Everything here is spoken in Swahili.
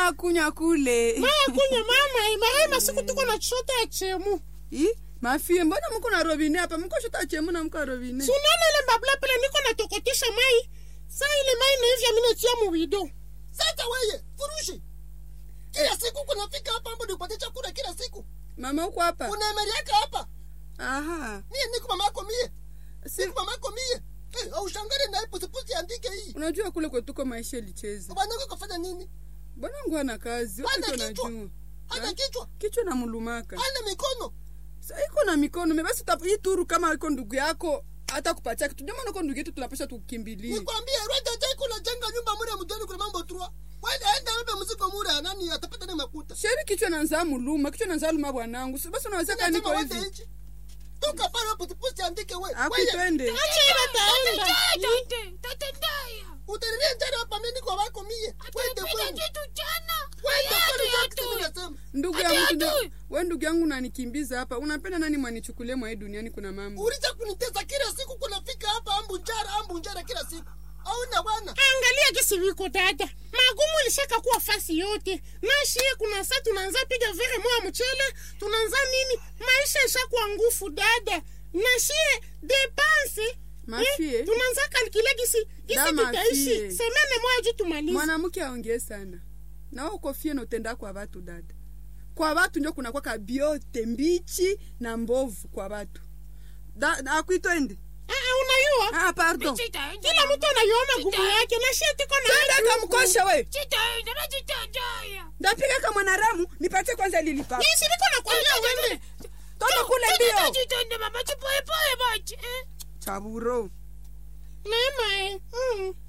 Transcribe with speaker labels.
Speaker 1: mama kunya kule
Speaker 2: maya kunya mama imahe masiku tuko na chota ya chemu
Speaker 1: i mafie mbona mko na robine hapa mko shota chemu na mko robine
Speaker 2: sunana ile mbabula pele niko natokotesha mai sa ile mai naivya minatia muwido
Speaker 3: sasa weye furushi kila siku kunafika hapa ambo nikupatie chakula kila siku
Speaker 1: mama uko hapa
Speaker 3: unaemeriaka hapa
Speaker 1: aha
Speaker 3: mie niko mama yako mie
Speaker 1: si
Speaker 3: niko mama yako mie Eh, aushangare na hii pusipusi andike hii
Speaker 1: unajua kule kwetuko maisha ilicheza
Speaker 3: bwanako kafanya nini
Speaker 1: bwana ngu ana kazi
Speaker 3: Hana
Speaker 1: wakati
Speaker 3: kichwa.
Speaker 1: unajua
Speaker 3: hana
Speaker 1: Ha?
Speaker 3: kichwa
Speaker 1: kichwa na mulumaka
Speaker 3: hana mikono
Speaker 1: Sa iko na mikono me basi tap- hii turu kama iko ndugu yako hata kupatia kitu ndio maana uko ndugu yetu tunapasha tukukimbilie
Speaker 3: nikwambie rwenda jaikula jenga nyumba mure mjoni kuna mambo trua wende enda bebe mzigo mure anani atapata ni makuta
Speaker 1: sheri kichwa nanzaa muluma kichwa nanzaa luma bwanangu Si basi unaweza kaa niko
Speaker 3: Unasema wende
Speaker 1: hivi
Speaker 3: nchi toka pale pusipusi andike we
Speaker 1: Aku
Speaker 3: Weye,
Speaker 1: twende
Speaker 2: acha ile taenda
Speaker 3: utanilie njani hapa mimi niko wako mie wende kwenu wende kwenu ndio kitu mimi nasema
Speaker 1: ndugu
Speaker 4: Ati
Speaker 1: yangu
Speaker 4: atu.
Speaker 1: tuna- we ndugu yangu unanikimbiza hapa unapenda nani mwanichukulie mwa hii duniani kuna mambo
Speaker 3: ulicha kunitesa kila siku kunafika hapa ambu njara ambu njara kila siku auna bwana
Speaker 2: angalia gisi viko dada magumu ilishaka kuwa fasi yote nashie kuna saa tunaanza piga vere moya mchele tunaanza nini maisha ishakuwa ngufu dada nashie depanse
Speaker 1: Mafie.
Speaker 2: tunaanza kalkile gisi gisi
Speaker 1: Da,
Speaker 2: tutaishi
Speaker 1: mafie.
Speaker 2: semene moya juu tumalize
Speaker 1: mwanamke aongee sana nawe ukofie notenda kwa watu dada kwa watu ndio kuna kwaka biote mbichi na mbovu kwa watu Da- da- akwitwende
Speaker 2: Ah, ah, unayua
Speaker 1: ah, pardon
Speaker 2: kila mtu anayua magumu yake nashie tiko na
Speaker 1: twende
Speaker 2: haki huku.
Speaker 1: kamkosha we
Speaker 4: Chitaenda nachitandaya
Speaker 1: ndapiga ka mwanaramu nipatie kwanza lilipa
Speaker 2: Nisi niko nakwambia wende
Speaker 1: toka kule ndio
Speaker 4: chitende mama chipoepoe bachi
Speaker 1: chaburo
Speaker 2: neema eh. mm.